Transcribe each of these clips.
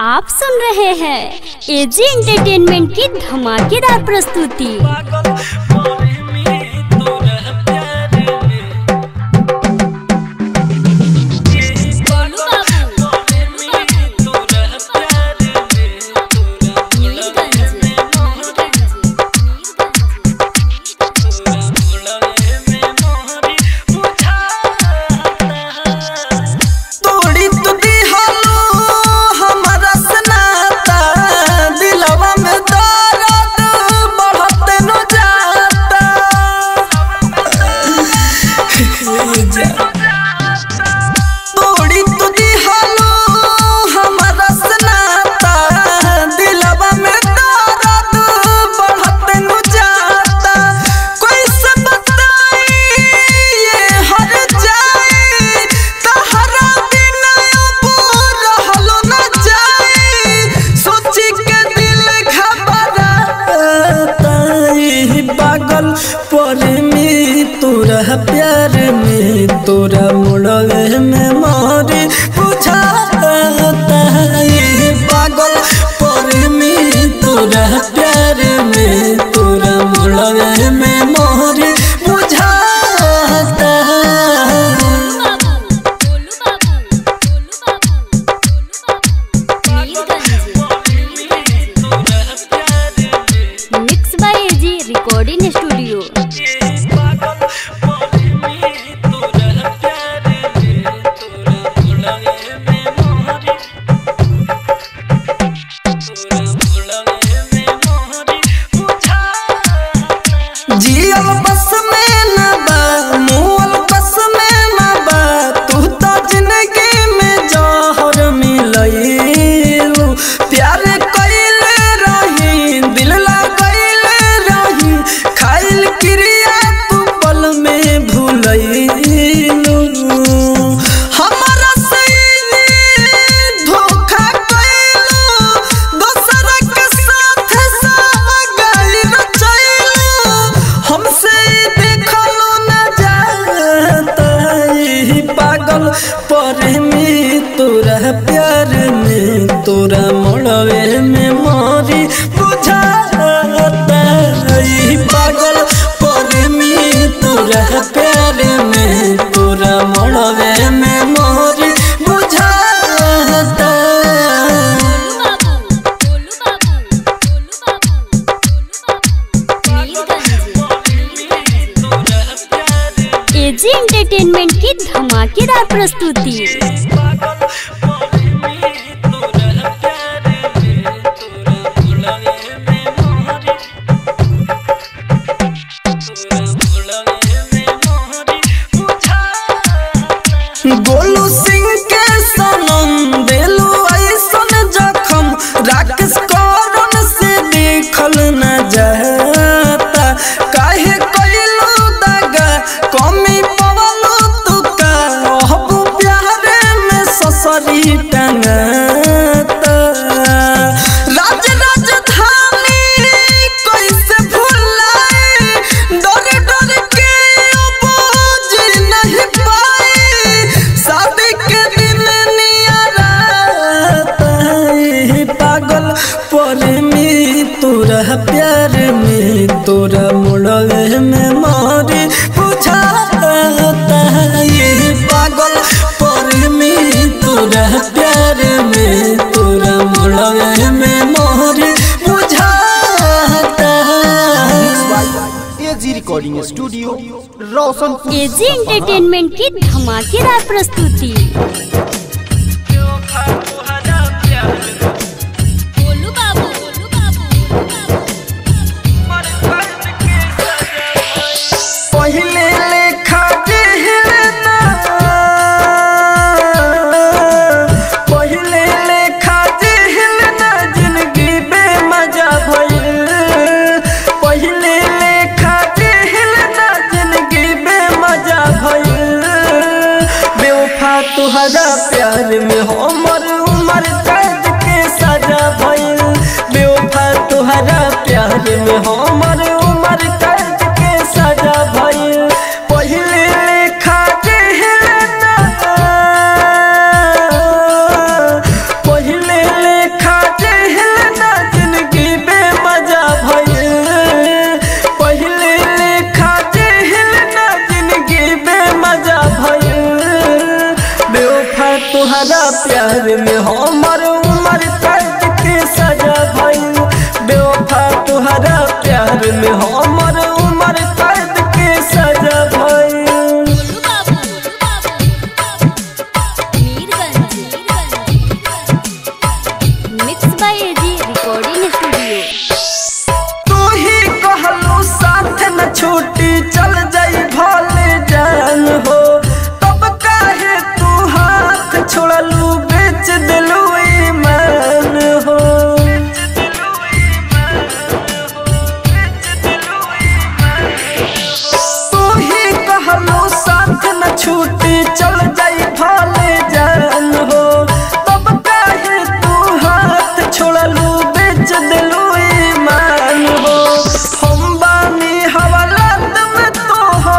आप सुन रहे हैं एजी एंटरटेनमेंट की धमाकेदार प्रस्तुति पागल मोरे में तोरा प्यार में गोलू बाबू मोरे में तोरा प्यार में तोरा मुड़वे में मोहरी तोरा मुड़वे में मोहरी बुझाता तोड़ी तू दिहलो हमरा सनाता दिलवा में दर्द बढ़त न जाता तोड़ी तू दिहलो हमरा सनाता दिलवा में दर्द बढ़त न जाता कोई से बताई ये हर जाए तहरा बिना अब रहलो न जाए सोची के दिल घबराता ई पागल पर में तोरा प्यार में तोरा मुड़वे में मारे बुझाता ई पागल पर में तोरा प्यार में तोरा मुड़वे में मारे बुझाता गोलू बाबू गोलू बाबू तोरा प्यार में mix by AG recording studio पागल मोरे में तोरा प्यार में तोरा मुड़वे में मोहरी तोरा मुड़वे में मोहरी बुझाता जियल बस में न बा मुअल बस में न बा तू तो जिंदगी में जहर मिलैलू प्यार कइले रही दिल लगैले रही खाइल क्रिया तू पल में भूलैलू हमरा सही धोखा कइलू दोसर के साथ सागल रचैलू हमसे देखलो न जाता ई पागल पर में तोरा प्यार में तोरा मोड़वे में मारी बुझाता ई पागल पर में तोरा प्यार में तोरा मोड़वे में मारी बुझाता तोरा प्यार में एजी एंटरटेनमेंट की धमाकेदार प्रस्तुति पागल मोरे में तोरा प्यार में तोरा मुड़वे में मोहरी तोरा मुड़वे में मोहरी बुझाता गोलू सिंह के सनम देलू ऐसन जखम राकेश करन से देखल न जाता काहे कइलू दगा कमी पवलू तू का अहबू प्यारे में ससरी टंगाता राज राजधानी कैसे भुलाए डर डर के अब जी नहीं पाए शादी के दिन नियराता ई पागल पर में तोरा प्यार में तोरा मुड़वे में मारे बुझाता ये पागल पर में तोरा प्यार में तोरा मुड़वे में मारे बुझाता AG recording studio Roshanpur AG entertainment की धमाकेदार प्रस्तुति जो खातो हरा प्यार गोलू बाबू गोलू बाबू मर फर्ज के सजा पहिले लेखा जेहना पहिले लेखा जेहना जिंदगी बेमजा भइल पहिले लेखा जेहना जिंदगी बेमजा भइल बेवफा तुहरा प्यार प्यार में हमर उम्र कैद के सजा भइल बेवफा तुहरा प्यार में हमर उम्र कैद के सजा भइल mix by AG recording studio तू ही कहलू साथ न छूटी चल जाई भले जान हो तब काहे तू हाथ छोड़लू बेच दिलू ईमान हो तू ही कहलू साथ न छूटी चल जाई भले जान हो तब काहे तू हाथ छोड़लू बेच दिलू ईमान हो हम बानी हवालात में तोहार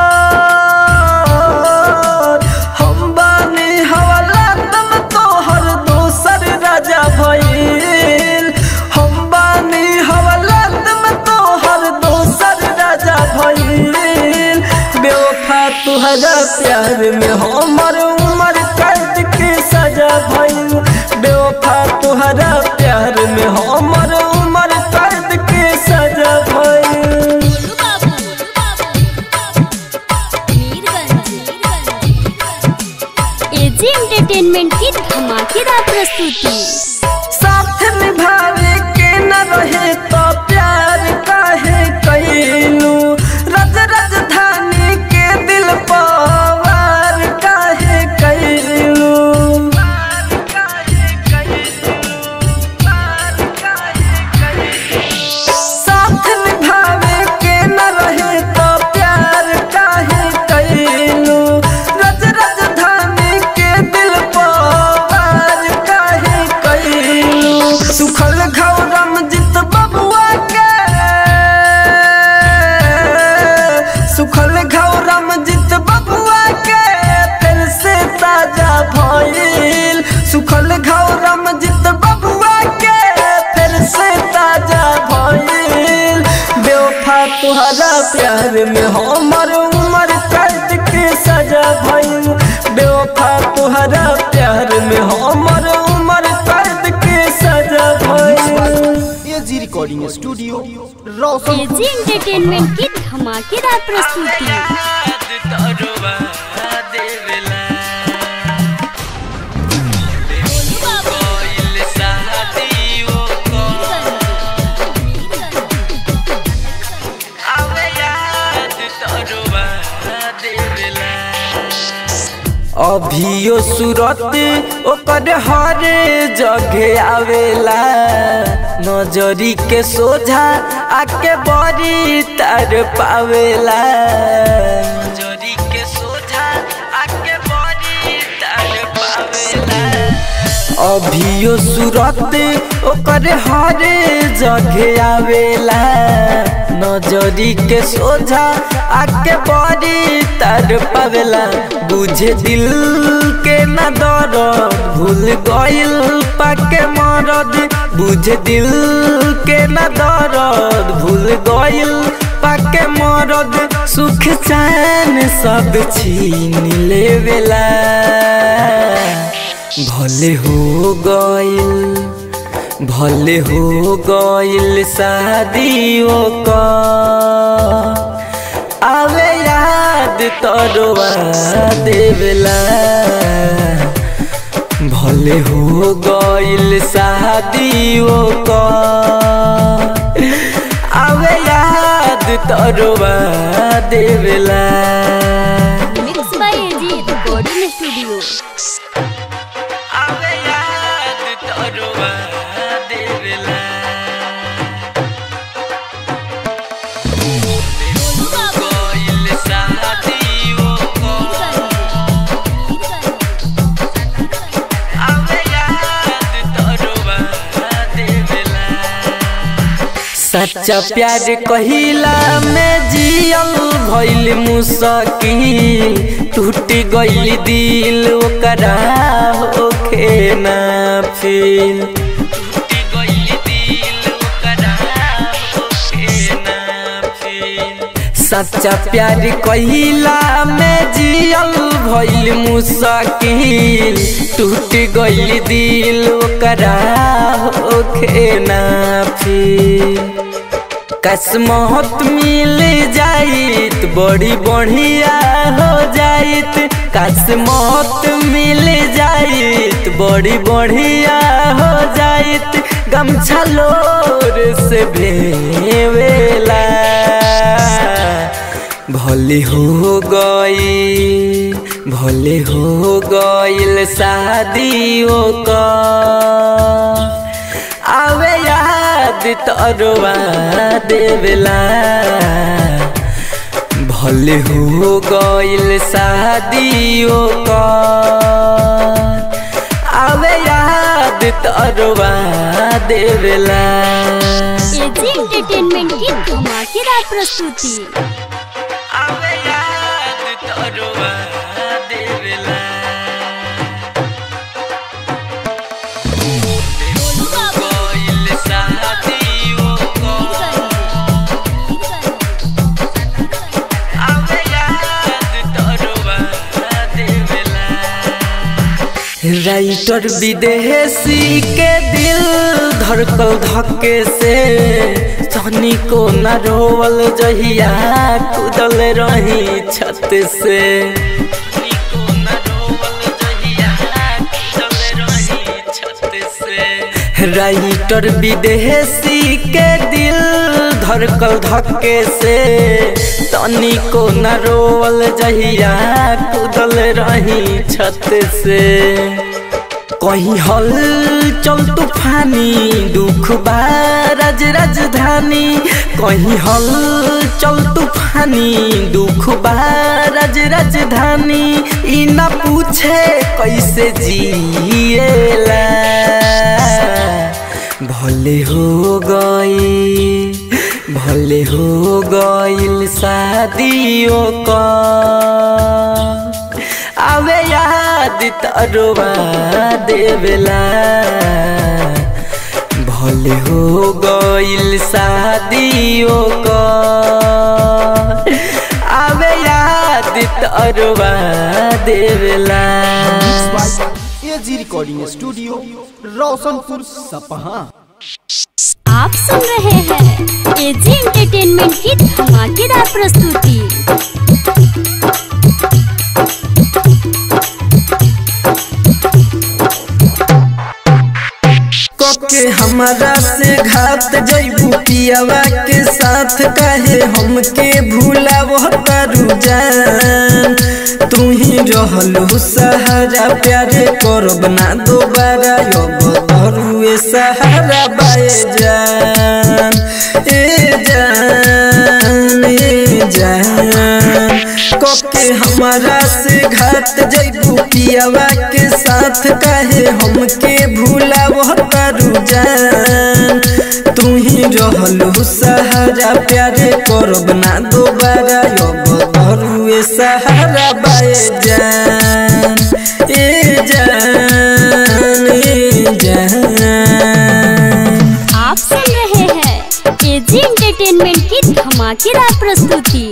हम बानी हवालात में तोहर दोसर राजा भइल हम बानी हवालात में तोहर दोसर राजा भइल बेवफा तुहरा प्यार में हमर उम्र कैद के सजा भइल बेवफा तुहरा प्यार में हमर उम्र कैद के सजा भइल एजी एंटरटेनमेंट की धमाकेदार प्रस्तुति साथ निभावे के न रहे तो प्यार काहे कैलू रज राजधानी के दिल पवार काहे कैलू साथ निभावे के न रहे तो प्यार काहे कैलू रज राजधानी के दिल पवार काहे कैलू सुखल घौरम जित बबुआ के सुखल घौरम जित बबुआ के फिर से ताजा भइल सुखल घौरम जित बबुआ के फिर से ताजा भइल बेवफा तुहरा प्यार में हमर उम्र कैद के सजा भइल बेवफा तुहरा प्यार में हमर उम्र कैद के सजा भइल AG recording studio Roshan AG entertainment की धमाकेदार प्रस्तुति याद तोरवा देवेला कोइल शादियों को आवे याद तोरवा देवेला अभियो सूरत ओकर हर जगह आवेला नजरी के सोझा आके बड़ी तर पावेला जोरी के सोझा आके बड़ी तार पावेला अभियो सूरत ओकर हर जगह आवेला नजरी के सोझा आके बड़ी तर पावेला बुझे दिल के न दर्द भूल गइल पाके मरद बुझे दिल के न दर्द भूल गइल पाके मरद सुख चैन सब छीन लेवेला भले हो गइल भले हो गइल शादियों का आवे याद तोरवा देवला भले हो गइल शादियों का आवे याद तोरवा देवला mix by AG recording studio आवे याद तोरवा देवेला कोइल शादियों को आवे याद तोरवा देवेला सच्चा प्यार कहिला में जियल भइल मुसकिल टूट गइल दिल ओकरा होखे ना फील टूटी गइल दिल ओकरा होखे ना फिर सच्चा प्यार कहिला में जियल भइल मुसाकिल टूट गइल दिल ओकरा होखे ना फिर कसमत मिल जाइत बड़ी बढ़िया हो जाइत कसमत मिल जाइत बड़ी बढ़िया हो जाइत गमछा लोर से भेवेला भले हो गई भले हो गईल शादियों का आवे याद तोरवा देवला भले हो गईल शादियों का आवे याद तोरवा देवला एजी एंटरटेनमेंट की धमाकेदार प्रस्तुति आवे याद तोरवा देवला गईल शादियों का आवे याद तोरवा देवला राइटर विदेशी के दिल धड़कल धक्के से सनी को न रोवल जहिया कूदल रही छत से राइटर विदेशी के दिल धड़कल धक्के से तनी को न रोवल जहिया कूदल रही छत से कहीं हल चल तूफानी दुख बा राज राजधानी कहीं हल चल तूफानी दुख बा राज राजधानी ई न पूछे कैसे जिएला भले हो गई भले हो गईल शादियों का आवे याद तरुआ देवला भले हो गईल शादियों का आवे याद तरुआ देवला एजी रिकॉर्डिंग स्टूडियो रोशनपुर सपहा आप सुन रहे हैं एजी एंटरटेनमेंट की धमाकेदार प्रस्तुति के हमारा से घात जैबू पियावा के साथ कहे हमके भूला वह तारू जान तू ही रहलू सहारा प्यारे करब ना दोबारा अब धरुए सहारा बाए जान ए जान ए जान कके हमारा से घात जैबू पियावा के साथ कहे हमके भूला वह तारू जान तू ही रहलू सहारा प्यारे करब ना दोबारा अब धरुए सहारा बाए जान ए जान ए जान आप सुन रहे हैं एजी एंटरटेनमेंट की धमाकेदार प्रस्तुति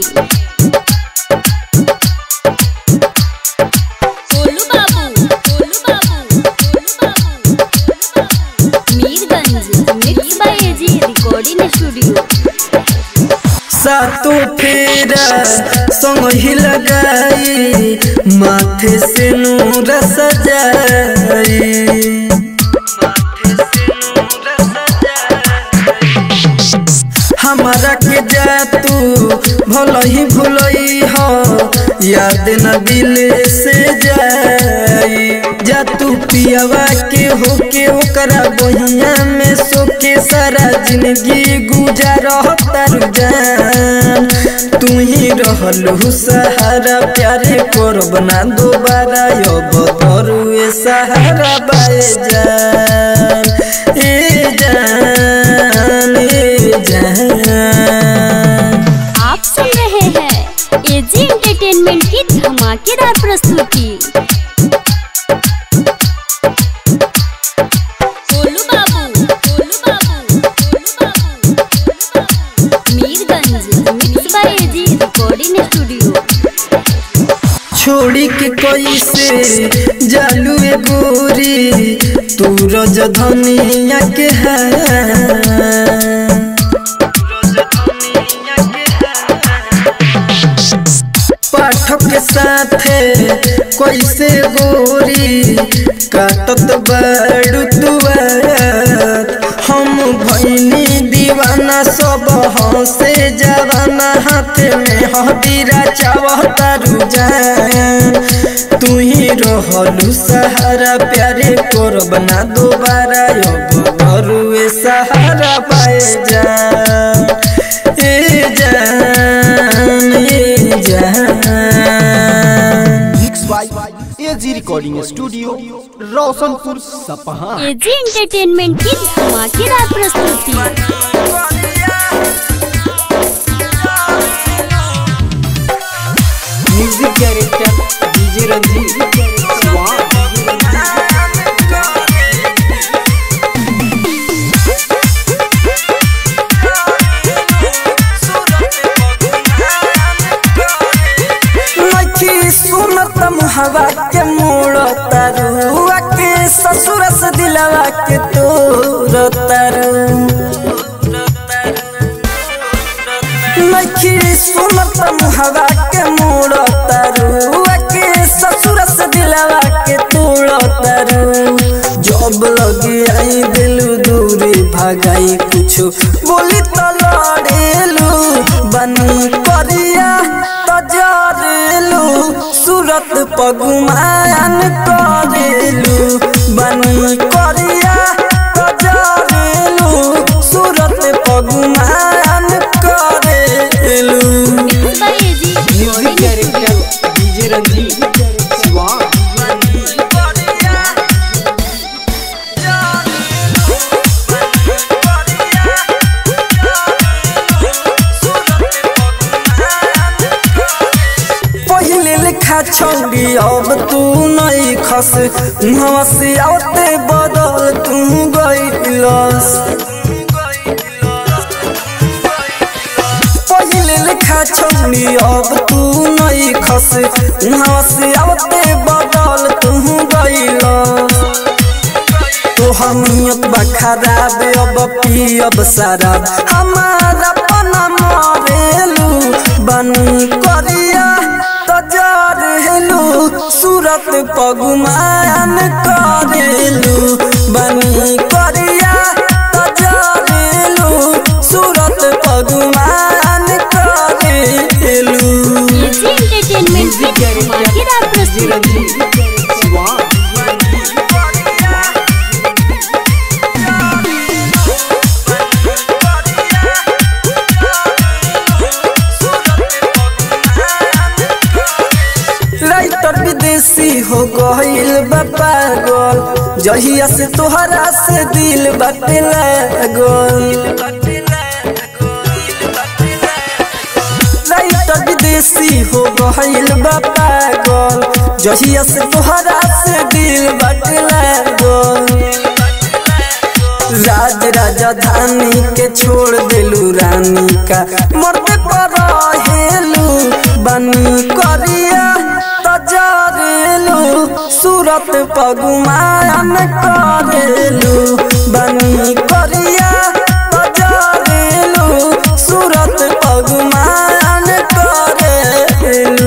गोलू बाबू गोलू बाबू गोलू बाबू Mirganj mix by AG recording studio सातों फेरा संग ही लगाई माथे से नूर सजाई हमारा के जा तू भल ही भूलई हो याद न दिल से जाई जा तू पियावा के होके ओकरा बहिया में सोके सारा जिंदगी गुजार तार जान तू ही रहलू सहारा प्यारे करब ना दोबारा अब तरुए सहारा बाए जान ए जान ए जान आप सुन रहे हैं एजी एंटरटेनमेंट की धमाकेदार प्रस्तुति गोलू बाबू गोलू बाबू गोलू बाबू Mirganj mix by AG recording studio छोड़ी के कैसे जालू ए गोरी तू रज धनिया के है पाठक के साथे कैसे गोरी काटत बड़ू तुआर हम भैनी दीवाना सब हंसे जवाना हाथ में हदीरा चावता रुझान तू ही रहलू सहारा प्यारे करब ना दोबारा अब घरुए सहारा पाए जा ए जान ए जान mix by AG recording studio Roshanpur Sapaha AG entertainment की धमाकेदार प्रस्तुति म्यूजिक डायरेक्टर डीजे रंजीत लखी सुनत हवा के मोड़ तरुआ के ससुर से दिलवा के तोर तरु लखी सुनत हवा के मोड़ तरुआ के ससुर से दिलवा के तोड़ तरु जब लगी आई दिलू दूरी भगाई कुछ बोली तो लड़ेलू बनी करिया तो जरेलू सूरत पगुमान करेलू बनी करिया तो जरेलू सूरत पगुमान करेलू by AG music director DJ Ranjeet Siwan पहिले लिखा छौरी अब तू नहीं खस मुहवा से आते बदल तू गईलस पहिले लिखा छौरी अब तू नहीं खस मुहवा से आते बदल तू गईलस तो हमियत बा खराब अब पियब शराब हमारा पना मरेलू बनी करिया तो जरेलू सूरत पगुमान करेलू बनी करिया तो जरेलू सूरत पगुमान करेलू एजी एंटरटेनमेंट की धमाकेदार प्रस्तुति राइटर विदेशी हो गईल बा पागल जहिया से तोहरा से दिल बाटे लागल राइटर विदेशी हो गईल बा पागल जहिया से तोहरा से दिल बाटे लागल राज राजधानी के छोड़ दिलू रानी का मरते पर हेलू बनी करिया तजरेलू सूरत पगुमान करेलू बनी करिया तजरेलू सूरत पगुमान करेलू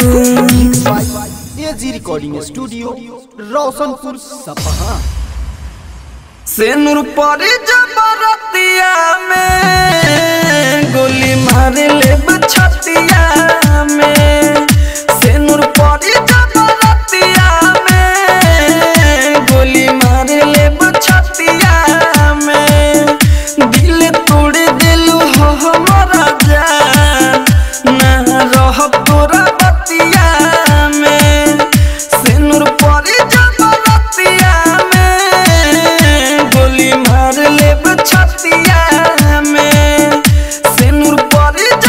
एजी रिकॉर्डिंग स्टूडियो रोशनपुर सपहा सेनुर परे जबरतिया में गोली मार ले बछतिया में सेनुर परे जबरतिया में गोली मार ले बछतिया में दिल तोड़ दिलू हो हमारा जान ना रह तोरा बतिया में सेनुर परे जबरतिया में गोली मार ले बछतिया में सेनुर परे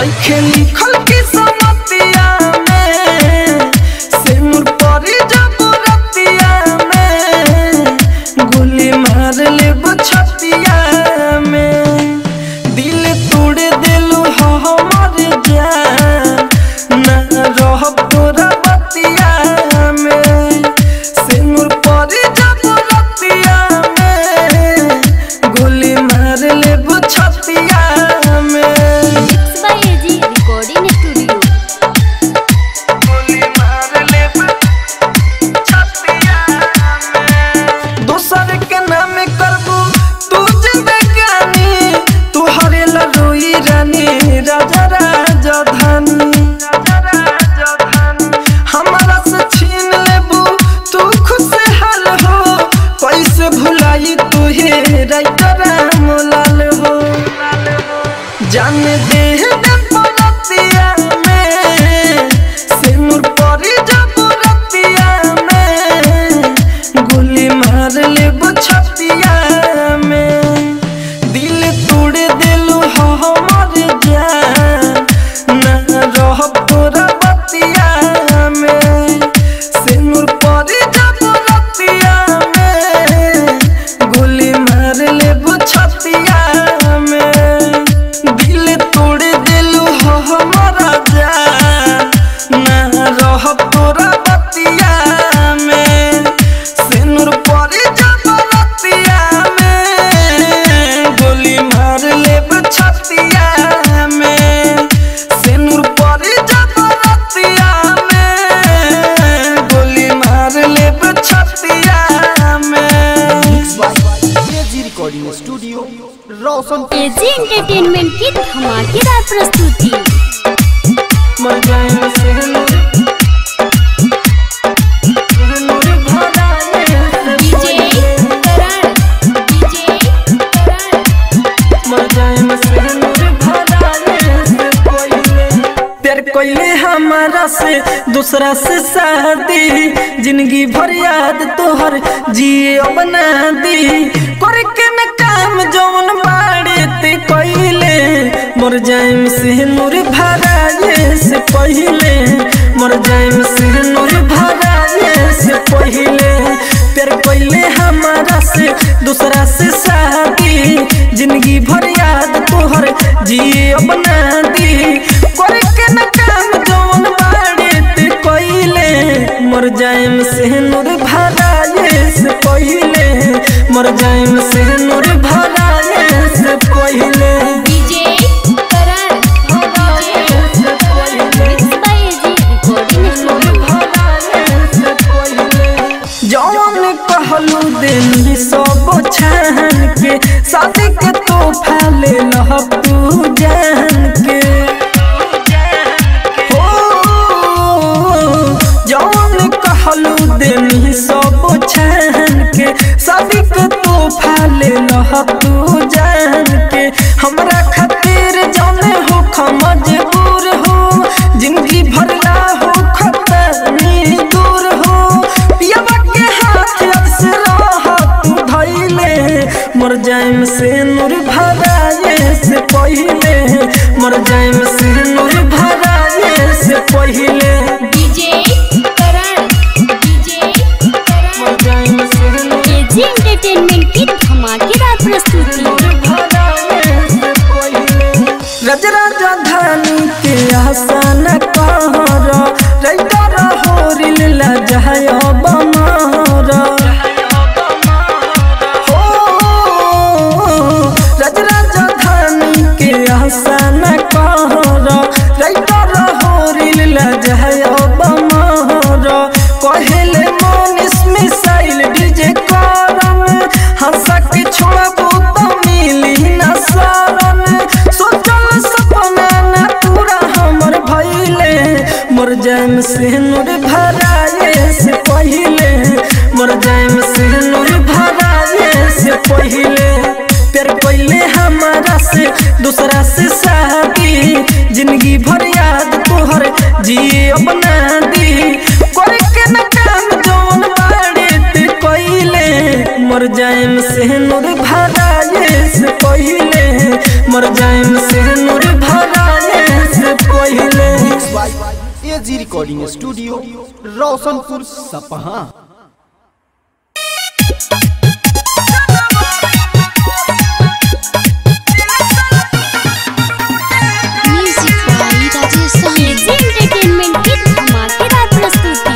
नइखे लिखल की समतिया में सिनुर परी जब रतिया में गोली मार ले छतिया में दिल तोड़ दिलू हमर जान ना रहब तोरा बतिया में सिनुर परी जब रतिया में गोली मार ले छतिया में mix by AG recording studio गोली मार ले छतिया में दोसर के नाम करबू तू जिंदगानी तू हरेला रोई रानी राजा राजधानी हमारा से छीन लेबू तू खुशहाल हो कैसे भुलाई तू हे राइटर मोलाल हो जान दे दे पलतिया में सिनुर परी जब रतिया में गोली मार ले छतिया में दिल तोड़ दिलू हमर जान ना रहब तोरा बतिया में सिनुर परी जब रतिया में गोली मार ले छतिया में दिल तोड़ दिलू हमारा जान ना रहब तोरा बतिया में सिनुर परी जब रतिया में गोली मार ले छतिया में सिनुर परी जब रतिया में गोली मार ले छतिया में mix by AG recording studio Roshanpur AG entertainment की धमाकेदार प्रस्तुति मर जाए सिनुर सिनुर भरा ले डीजे करण डीजे करण मर जाए सिनुर भरा ले प्यार कोइले हमारा से दूसरा से शादी जिंदगी भर याद तोहर जिए बना दी करके न काम जौन बाड़े ते कोइले मर जाए से नूर भराए से पहिले मर जाए से नूर भराए से पहिले प्यार कोइले हमारा से दूसरा से शादी जिंदगी भर याद तोहर जिए बना दी करके न काम जौन बाड़े ते कोइले मर जाएम से नूर भराए से पहिले मर जाएम से नूर भराए से पहिले डीजे करण से पहिले mix by AG recording studio जौन कहलू दिन सब छान के शादी के तोहफा ले लह तू जान के हो जौन कहलू दिन सब छान के शादी के तोहफा ले लह तू जान के हमरा खातिर जौने हो मजबूर हो जिंदगी भरला हो खतरनी दूर हो पियावा के हाथ अक्सर तू धैले मर जाएम से नूर भराए से पहिले मर जाएम से नूर भराए से पहिले डीजे करण डीजे करण मर जाएम से नूर एजी एंटरटेनमेंट की धमाकेदार प्रस्तुति रज राजधानी के आसन कहर रैतर होरिल लजहय बमर हो रज राजधानी के आसन कहर रैतर होरिल लजहय बमर कहेले मनीष मिसाइल डीजे करम हंसा के छोड़बू तो मिली न शरण सोचल सपना न पूरा हमर भइले मर जाएम से नूर भराए से पहिले मर जाएम से नूर भराए से पहिले प्यार पहिले हमारा से दूसरा से शादी जिंदगी भर याद तोहर जिए अपना दी करके न काम जौन बाड़े ते कइले मर जाएम से नूर भराए से पहिले मर जाएम से नूर भराए से Roshanpur Sapaha music by Rajesh Sahani AG entertainment की धमाकेदार प्रस्तुति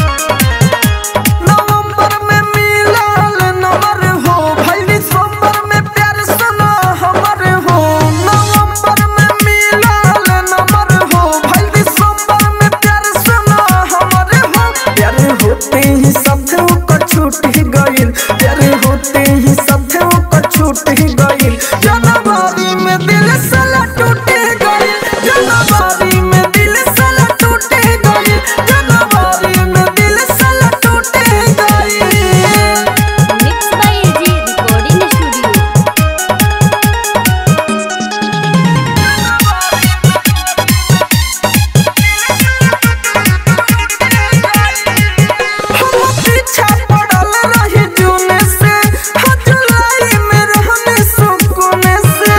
नवंबर में मिलल नंबर हो भाई दिसंबर में प्यार सुना हमर हो नवंबर में मिलल नंबर हो भाई दिसंबर में प्यार सुना हमर हो प्यार होते ही सब को छूट ही गइल प्यार होते ही सब को छूट ही गइल जनवरी में दिल साला टूट गइल जनवरी में दिल साला टूट गइल जनवरी में दिल साला टूट गइल mix by AG recording studio हम पीछा पड़ल रही जून से हाँ जुलाई में रहने सुकून से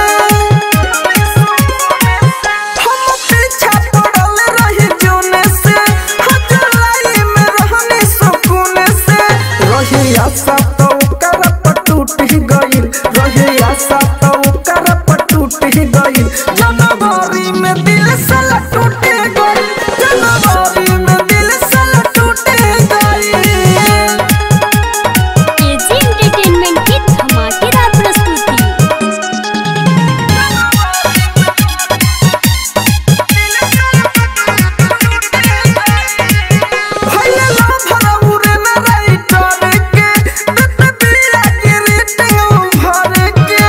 हम पीछा पड़ल रही जून से हाँ जुलाई में रहने सुकून से रही आशा तो कर पर टूट ही गइल रही आशा तो कर पर टूट ही गइल जनवरी में दिल साला टूट गइल जनवरी में दिल साला टूट गइल एजी एंटरटेनमेंट की धमाकेदार प्रस्तुति भइले ला भरा उरे न राइटर के तत बिया के रेटिंग भर के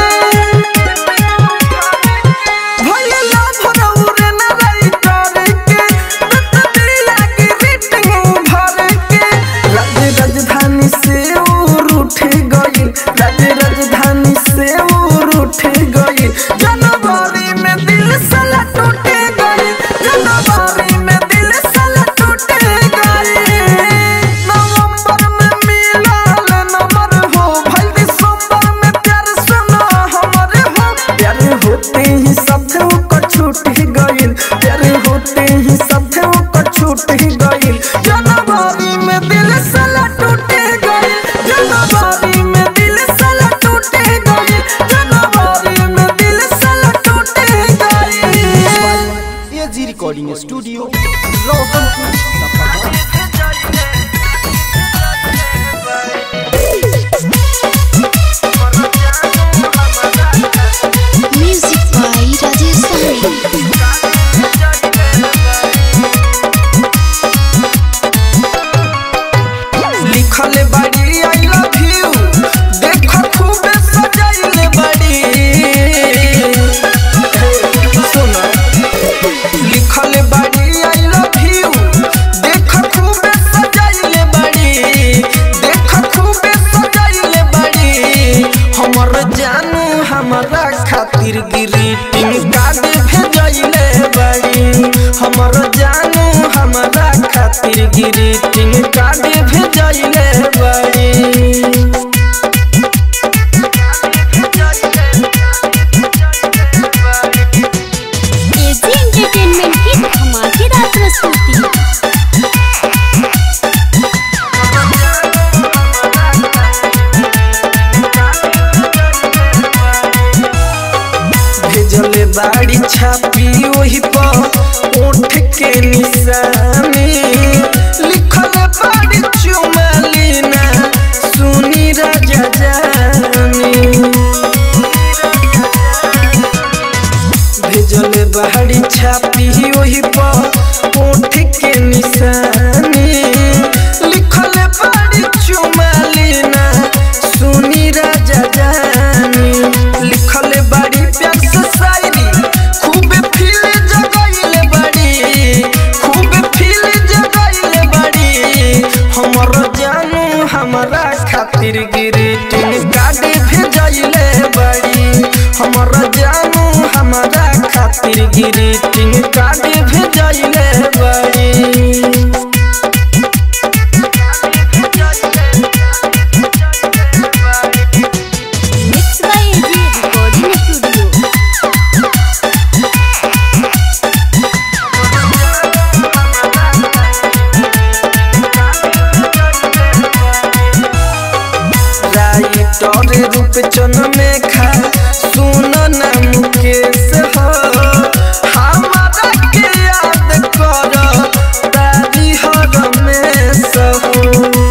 भइले ला भरा उरे न राइटर के तत बिया के रेटिंग भर के राज्य राजधानी से उर उठ गइल राज्य राजधानी से उर उठ गइल जनवरी में दिल साला टूट गइल जनवरी में दिल साला टूट गइल नवंबर में मिलल नंबर हो भाई दिसंबर में प्यार सुना हमर हो प्यार होते ही सब को छूट ही गइल प्यार होते ही सब को छूट ही गइल जनवरी में दिल साला टूट गइल जनवरी में दिल साला टूट गइल जनवरी में दिल साला टूट गइल AG recording studio Roshanpur Sapaha music by Rajesh Sahni लिखल बाड़ी आई लव यू देख खूबे सजाइल बाड़ी सुनो लिखल बाड़ी आई लव यू देख खूबे सजाइल बाड़ी देख खूबे सजाइल बाड़ी हमर जानू हमरा खातिर ग्रीटिंग कार्ड भेजइले बाड़ी हमर जानू हमरा खातिर ग्रीटिंग कार्ड भेजइले बाड़ी एजी एंटरटेनमेंट की धमाकेदार प्रस्तुति भेजले बाड़ी छापी ओही पर ओठ के निशानी लिखल बाड़ी चुमालीना सुनी राजा जानी भेजले बाड़ी छापी ओही पर ओठ के निशानी लिखल बाड़ी चुमालीना सुनी राजा जानी लिखल बाड़ी प्यार से शायरी खूब फील जगइले बाड़ी खूब फील जगइले बाड़ी हमर जानू हमरा खातिर ग्रीटिंग कार्ड भेजइले बाड़ी हमर जानू हमरा खातिर ग्रीटिंग कार्ड भेजइले बाड़ी mix by AG recording studio रूप चन में खा सुन ना मुकेश हो हमारा के याद कर तारी हर में सहो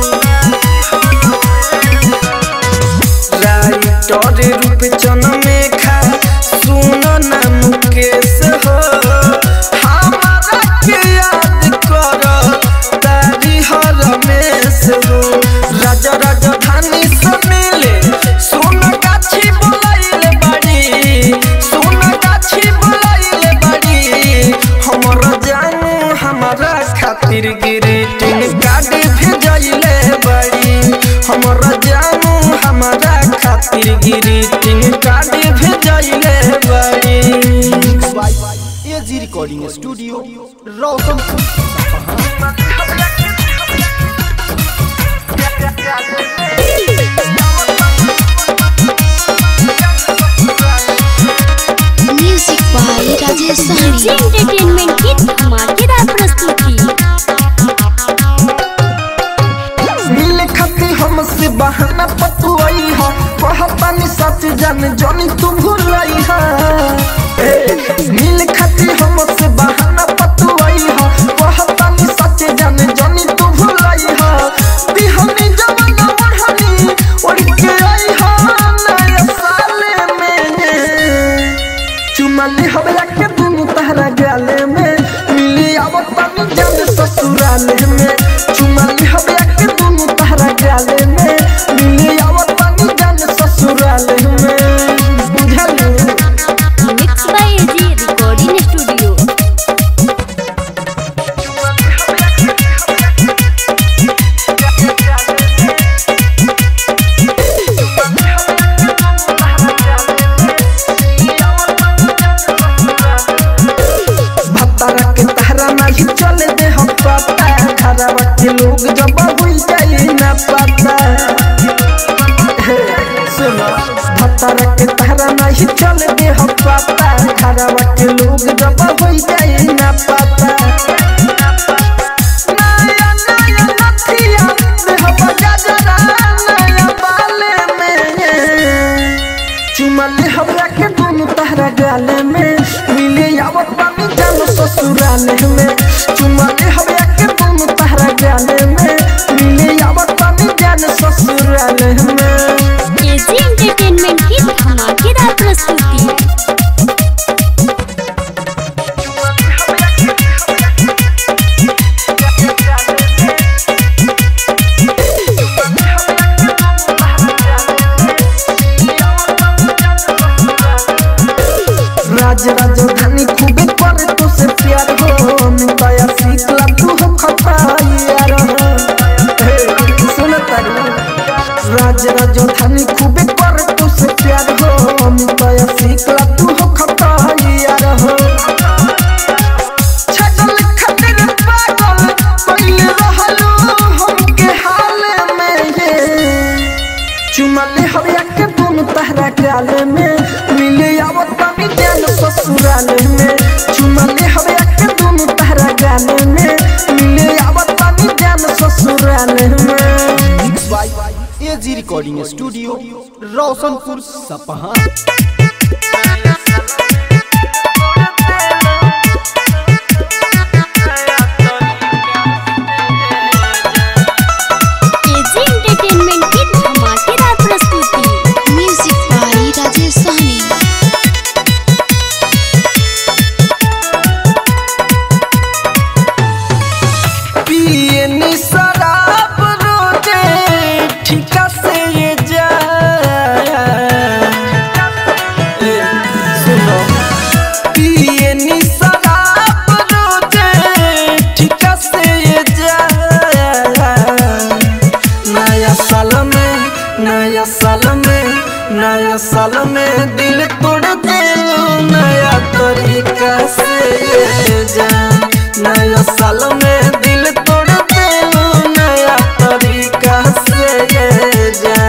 राइटर रूप चन में खा सुन ना मुकेश हो हमारा के याद कर तारी हर में हो राजा राजधानी से मिले सोन गाछी बोलाइले बाड़ी सोन गाछी बोलाइले बाड़ी हमरा जानू हमारा खातिर ग्रीटिंग कार्ड भेजैले बाड़ी हमरा जानू हमारा खातिर ग्रीटिंग कार्ड भेजैले बाड़ी AG recording studio Roshanpur music by Rajesh AG Sahani entertainment की धमाकेदार प्रस्तुति मिल खती हमसे बहाना पतुआई हा कहतानी सच जान जानी तू भूलाई हा ए, मिल खती हमसे बहाना पतुआई हा कहतानी सच जान जानी तू भूलाई हा बिहनी जवाना बढ़नी उड़ के आई हा नया साले में चुमली हवला के दुनु तहरा गाले में मिली आवत पानी जान ससुराले में चुमली हवला के दुनु तहरा गाले में मिली आवत पानी जान ससुराले में बुझलू mix by AG recording studio भत्तारा के तहरा नहीं चले दे हम पता खराबा के लोग जब हुई जाए ना पता हे, सुनो भत्तारा के तहरा नहीं चले दे हम पता खराबा के लोग जब हुई जाए ना पता नया नया नथिया देह बजा जरा नया बाले में चुमले हमरा के दोनों तहरा गाले में मिले आवत पानी जानो ससुराले में चुमले हमरा के दोनों तहरा गाले में मिले आवत पानी जानो ससुराले में एजी एंटरटेनमेंट की धमाकेदार प्रस्तुति राज राजधानी खूबे करे तो से प्यार हो मिताया सीखला तू हो खता यार हो हे, सुन तारी राज राजधानी खूबे करे तो से प्यार हो मिताया सीखला तू हो खता यार हो छगल खातिर पागल कइले रहलू हमके हाल में ये चुमले हरिया के दोनों तहरा गाले में मिले आवत पानी जान ससुराले में चुमले हरिया के दोनों तहरा गाले में मिले आवत पानी जान ससुराले में AG recording studio Roshanpur Sapaha AG entertainment की धमाकेदार प्रस्तुति म्यूजिक बाय राजेश सहनी पिए नी शराब रोजे ठिका से ये जा ए, सुनो पिए नी शराब रोजे ठिका से ये जा नया साल में नया साल में नया साल में दिल तोड़ दे नया तरीका से ये जा नया साल में दिल तोड़ दे नया तरीका से ये जा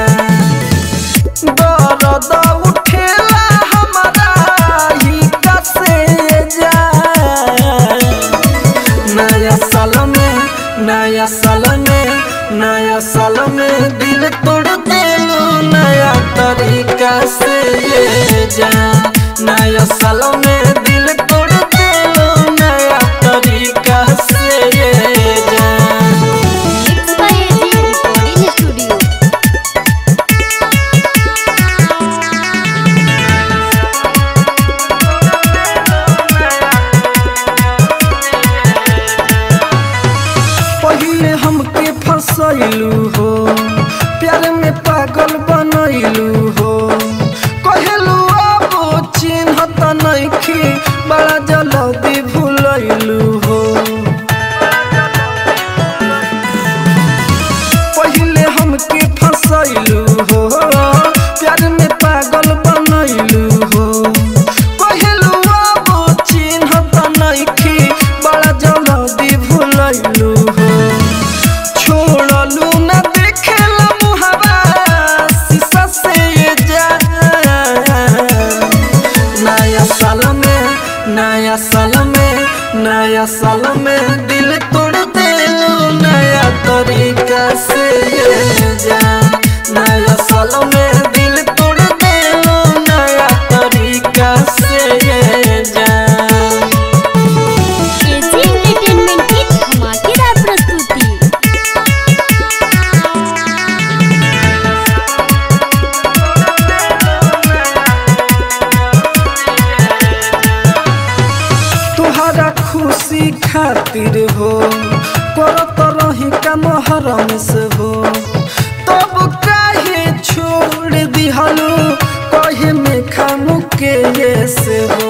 दर्द उठेला हमारा ही कसे जा नया साल में नया साल में नया साल में दिल तोड़ देलू नया तरीका से ये जान नया साल में दिल तोड़ देलू नया तरीका से ये जान mix by AG recording studio पहिले हमके फसैलू हो प्यार में पागल बनैलू हो कहलू अब चिन्ह त नइखे बड़ा जल्दी भूलैलू हो पहिले हमके फसैलू हो प्यार में पागल बनैलू हो कहलू अब चिन्ह त नइखे बड़ा जल्दी भूलैलू हो छोड़लू न देखेला मुहावा शीशा से ये जा नया साल में नया साल में नया साल में दिल तोड़ देलू नया तरीका से ये जा नया साल में दिल तोड़ देलू नया तरीका से ये जा एजी एंटरटेनमेंट की धमाकेदार प्रस्तुति तुहरा खुशी खातिर हो करत रही का मोहरम से हो तब काहे छोड़ दिहलू कहे में खामु के ये से हो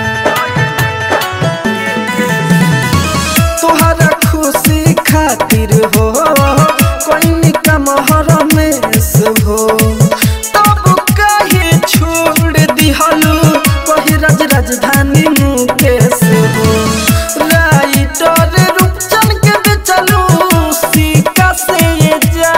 तुहरा खुशी खातिर हो कोई का मोहरम से हो तब काहे छोड़ दिहलू कही राज राजधानी मुकेश हो राइटर रूपचन के बेचलू सीका से ये जा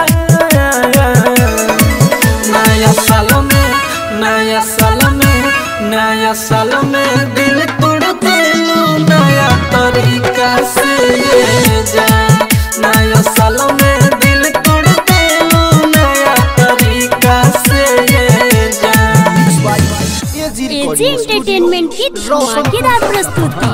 नया साल में नया साल में नया साल में दिल तोड़ देलू नया तरीका से ये जा नया साल में दिल तोड़ देलू नया तरीका से ये जा एजी एजी रिकॉर्डिंग एंटरटेनमेंट की धमाकेदार प्रस्तुति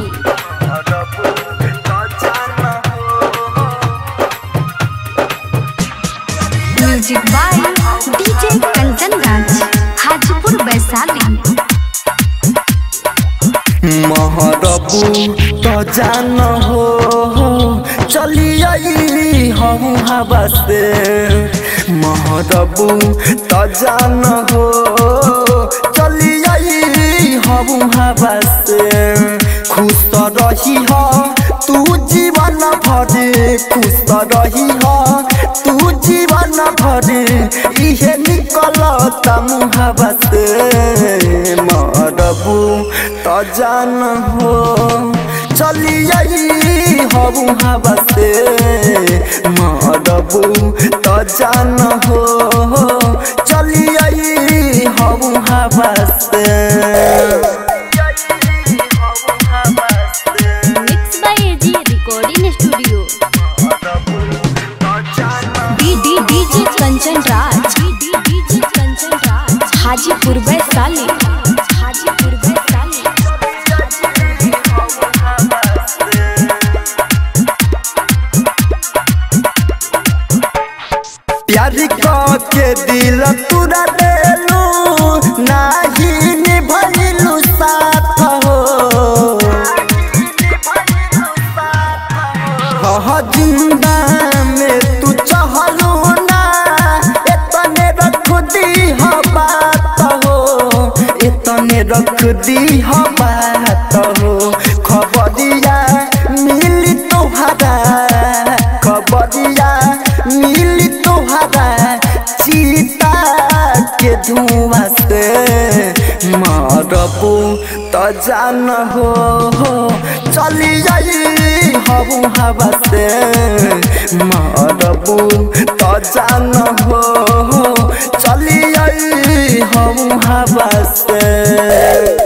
music by DJ Kanchan Raj Hajipur Vaishali महरबू तो जान हो चली आई हम हवा से महरबू तो जान हो चली आई हम हवा से खुश तो रही हो तू जीवन भर खुश तो रही हो तू जीवन भर इहे निकलता मुहबा से मरबू तो जान हो चली आई हबू हवा से मरबू तो जान हो चली आई हबू हवा से mix by AG recording studio D D DJ Kanchan Raj D D DJ Kanchan Raj Hajipur Vaishali Hajipur Vaishali प्यार के दिल तुरा देलू नाही निभलू साथ हो हाँ जिंदा में तू चहलू ना इतने रख दी हो बात हो इतने रख दी हो बात हो खबरिया मिली तोहरा खबरिया मिली तोहरा चीता के धुआं से मरबू तो जान हो चली जाई हबू हवा से मरबू तो जान हो चली जाई हबू हवा से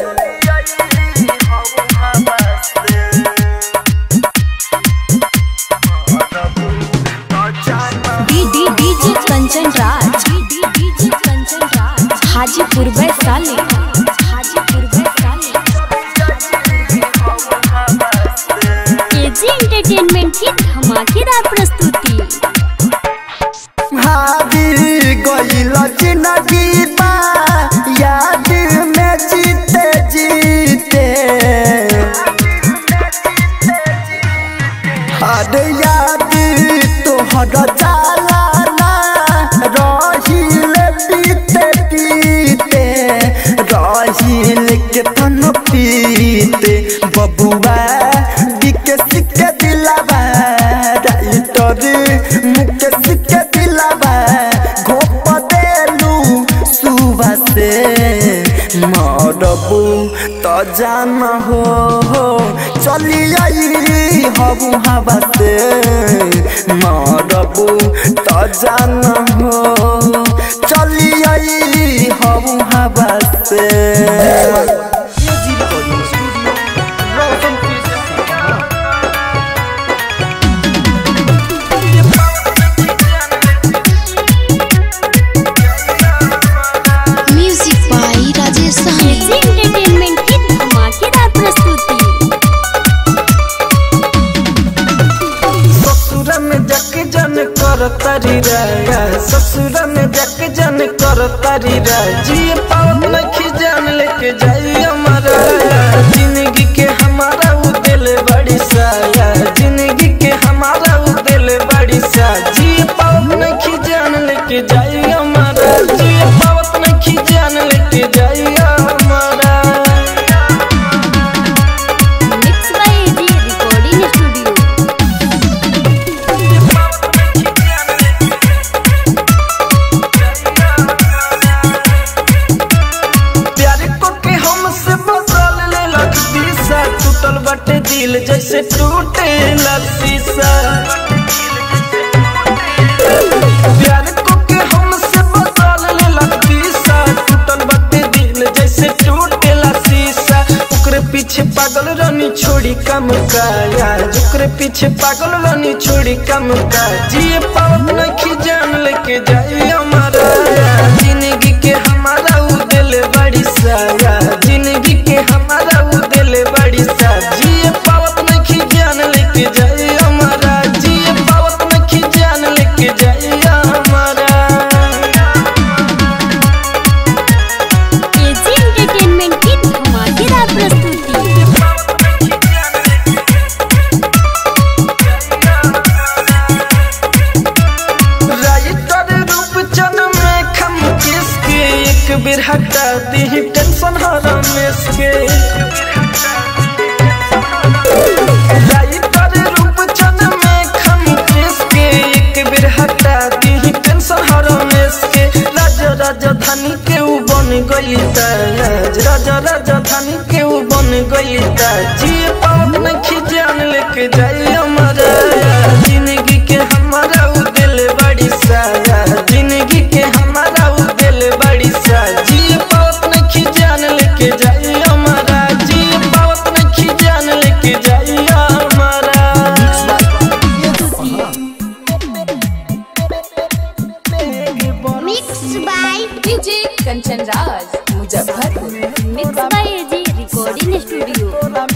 D DJ Kanchan Raj DJ Kanchan Raj Hajipur Vaishali Hajipur Vaishali AG entertainment की धमाकेदार प्रस्तुति हारी गइल जिंदगी बा याद में जीते जीते हर याद तोहर जाला ना रहिल पीते पीते रहिल के तन पीते बबुआ बिके सिके दिलावा राइटर मुके सिके दिलावा घोप देलू सुबह से मरबू त जान हो चली आई हबू हवा से मरबू त जान हो चली आई हबू हवा से AG recording studio Roshanpur Sapaha music by Rajesh AG entertainment की धमाकेदार प्रस्तुति ससुर में जक जन कर तारी राया ससुर में जक जन कर तारी राय जी पावत लखी जान लेके जाई हमारा जिंदगी के हमारा उ दिल बड़ी साया जिंदगी के हमारा उ दिल बड़ी सा जी पावत लखी जान लेके जाई हमारा जी पावत लखी जान लेके जाई हमारा mix by AG recording studio प्यार को के हमसे बदल ले लख दिशा टूटल बटे दिल जैसे टूटे शीशा प्यार को के हमसे बदल ले लख दिशा टूटल बटे दिल जैसे टूटे शीशा ओकरे पीछे पागल रानी छोड़ी कम का यार ओकरे पीछे पागल रानी छोड़ी कम का जिए पावत नखी जान लेके जाई हमारा जिंदगी के हमारा उ दिल बड़ी साया जिंदगी के हमारा उ दिल बड़ी सा जिए पावत नखी जान लेके जाई हमारा जिए पावत नखी जान लेके जाई हमारा एजी एंटरटेनमेंट की धमाकेदार प्रस्तुति राइटर रूप चन में खम किसके एक बेर हटा दी टेंशन हर मेस के राइटर रूप चन में खम किसके एक बेर हटा दी टेंशन हर मेस के राजा राजधानी के ऊ बन गई ताज राजा राजधानी के ऊ बन गई ताज जी पावत न खिजान लेके जाई हमारा जिंदगी के हमारा उ दिल बड़ी साया जिंदगी के हमारा उ दिल बड़ी सा जी पावत न खिजान लेके जाई हमारा जी पावत न खिजान लेके जाई हमारा mix by DJ Kanchan Raj Muzaffarpur mix by AG recording studio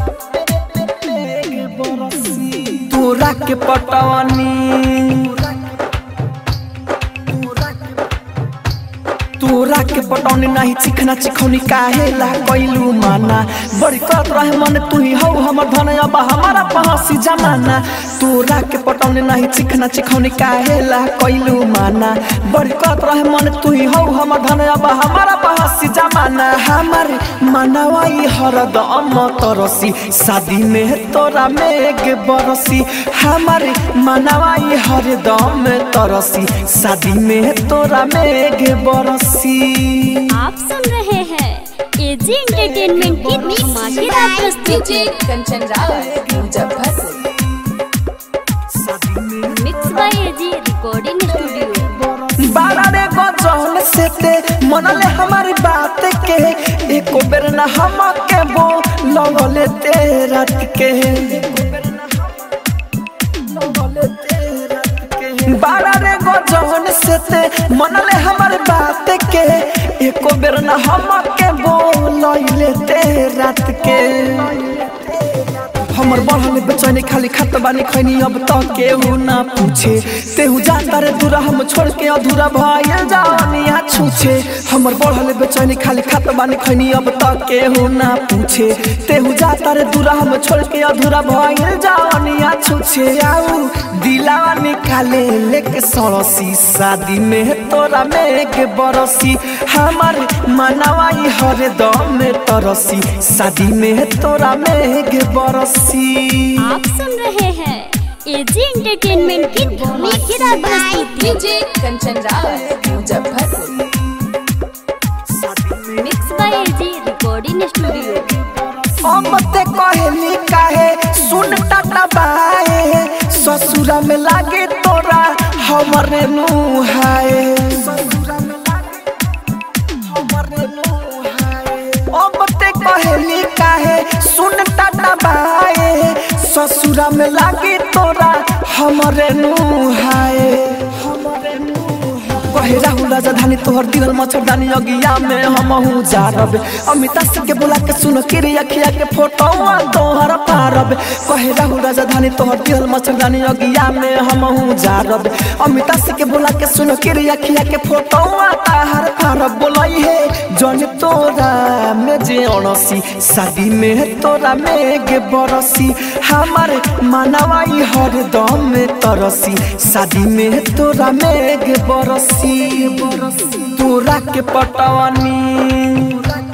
तोरा के पटवानी तोरा के पटौनी नहीं चिखना चिखौनी काहे ला कैलू माना बड़ी करत रहे मन तू ही हौ हमर धन अब हमारा पहसी जमाना तोरा के पटौनी नहीं चिखना चिखौनी काहे ला कैलू माना बड़ी करत रहे मन तू ही हौ हमर धन अब हमारा पहसी जमाना हमार मनवाई हरदम तरसी शादी में तोरा मेघ बरसी हमारे मनवाई हरदम तरसी शादी में तोरा मेघ बरसी आप सुन रहे हैं एजी एंटरटेनमेंट की धमाकेदार प्रस्तुति DJ Kanchan Raj Muzaffarpur mix by AG recording studio बारा रे गजल से ते मनले हमारी बात के एको बेर न हम के बो लगले ते रात के बारा रे गजल बचपन से ते मनले हमर बात के एको बेर न हम के बोलैले ते रात के हमर बढ़ल बेचैनी खाली खत बानी खैनी अब तो केहू ना पूछे तेहू जाता रे दूरा हम छोड़ के अधूरा भइल जानिया छूछे हमर बढ़ल बेचैनी खाली खत बानी खैनी अब तो केहू ना पूछे तेहू जाता रे दूरा हम छोड़ के अधूरा भइल जानिया छूछे आऊ दिलावा निकाले लेके सड़सी शादी में तोरा में के बरसी हमार मनवाई हर दम में तरसी शादी में तोरा में के बरसी आप सुन रहे हैं एजी एंटरटेनमेंट की धमाकेदार प्रस्तुति DJ Kanchan Raj Muzaffarpur mix by AG recording studio अमते कहली काहे सुन टाटा बाए ससुरा में लागे तोरा हमरे नुहाए अमते कहली काहे सुन टाटा बाए ससुरा में लागे तोरा हमरे नुहाए हमरे नुहाए कहे राहुल राजधानी तोहर दिल मच्छरदानी अगिया में हम हूँ जारब अमिता सिंह के बोला के सुन के रे अखिया के फोटो तोहर पारब कहे राहुल राजधानी तोहर दिल मच्छरदानी अगिया में हम हूँ जारब अमिता सिंह के बोला के सुन के रे अखिया के फोटो ताहर पारब बोलाई है जन तोरा में जे अणसी शादी में तोरा में गे बरसी हमार मनवाई हर दम में तरसी शादी में तोरा में गे बरसी तोरा के पटवानी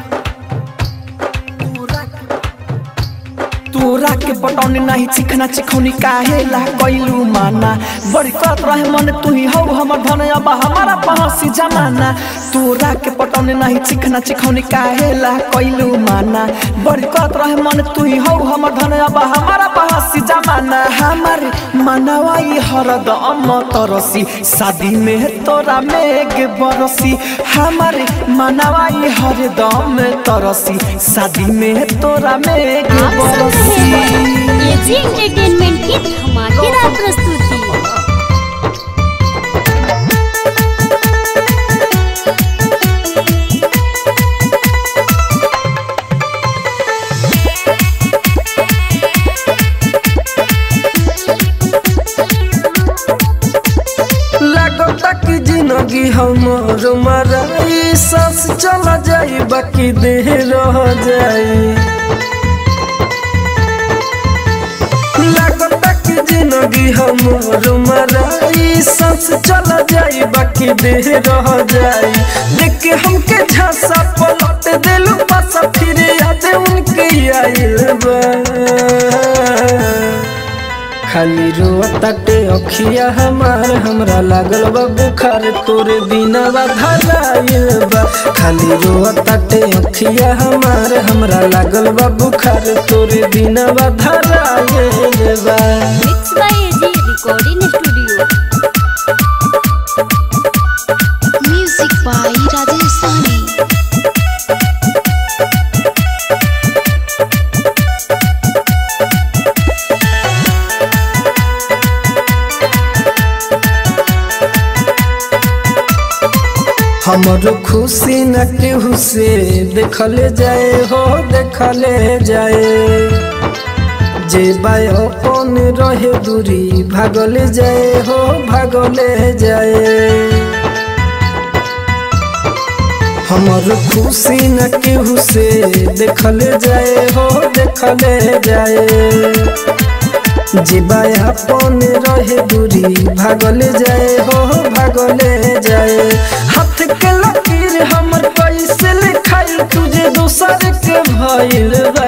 तोरा के पटौनी नहीं चिखना चिखौनी काहे ला कैलू माना बड़ी करत रहे मन तू ही हौ हमर धन अब हमारा पहसी जमाना तोरा के पटौनी नहीं चिखना चिखौनी काहे ला कैलू माना बड़ी करत रहे मन तू ही हौ हमर धन अब हमारा पहसी जमाना हमार मनवाई हरदम तरसी शादी में तोरा मेघ बरसी हमार मनवाई हरदम तरसी शादी में तोरा मेघ आप सुन रहे बरसी हैं एजी एंटरटेनमेंट की धमाकेदार प्रस्तुति लगता कि जिंदगी हमर मराई सांस चला जाई बाकी देह रह जाई लगता कि जिंदगी हमर मराई सांस चला जाई बाकी देह रह जाई देख के हमके झांसा पलट दिलू पासा फिर याद उनके आइल बा खाली रोताटे अखिया हमार हमरा लागल बा बुखार तोरे बिना बा धराइल बा खाली रोताटे अखिया हमार हमरा लागल बा बुखार तोरे बिना बा धराइल बा mix by AG recording studio music by Rajesh Sani हमरो खुशी न केहू से देखले जाए हो देखले जाए जे बाय अपन रहे दूरी भागले जाए हो भागले जाए हमर खुशी न केहू से देखले जाए हो देखले जाए जीवा अपन रहे दूरी भागले जाए हो भागले जाए हाथ के लकीर हमर कैसे लिखाई तुझे दूसर के भइल बा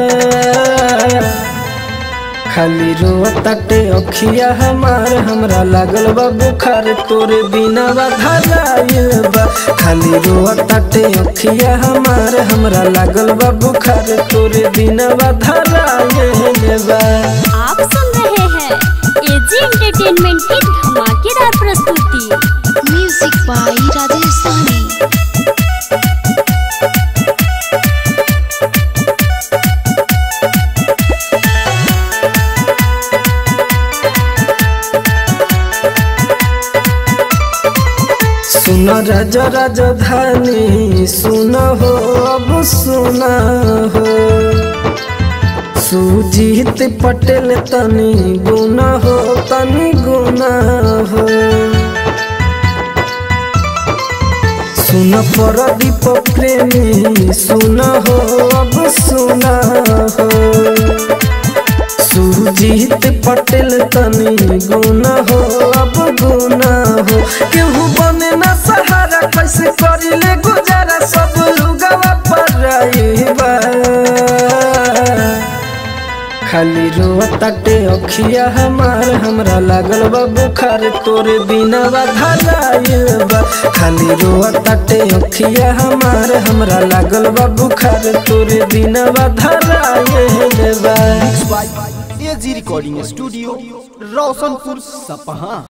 खाली रोताटे अखिया हमार हमरा लागल बा बुखार तोरे बिना बा धराइल बा खाली रोताटे अखिया हमार हमरा लागल बा बुखार तोरे बिना बा धराइल बा आप सुन रहे हैं एजी एंटरटेनमेंट की धमाकेदार प्रस्तुति म्यूजिक बाय राजेश सानी सुन राजा राजधानी सुन हो अब सुन हो सुजीत पटेल तनी गुना हो तनी गुना हो सुन परदीप प्रेमी सुन हो अब सुन हो सुजीत पटेल तनी गुना हो अब गुना हो केहू बने ना सहारा कैसे करिले गुजारा सब लुगवा पर रहीबा खाली रोताटे अखिया हमार हमरा लागल बा बुखार तोरे बिना धराइल बा खाली रोताटे अखिया हमार हमरा लागल बा बुखार तोरे बिना धराइल बा एजी रिकॉर्डिंग स्टूडियो रोशनपुर सपहा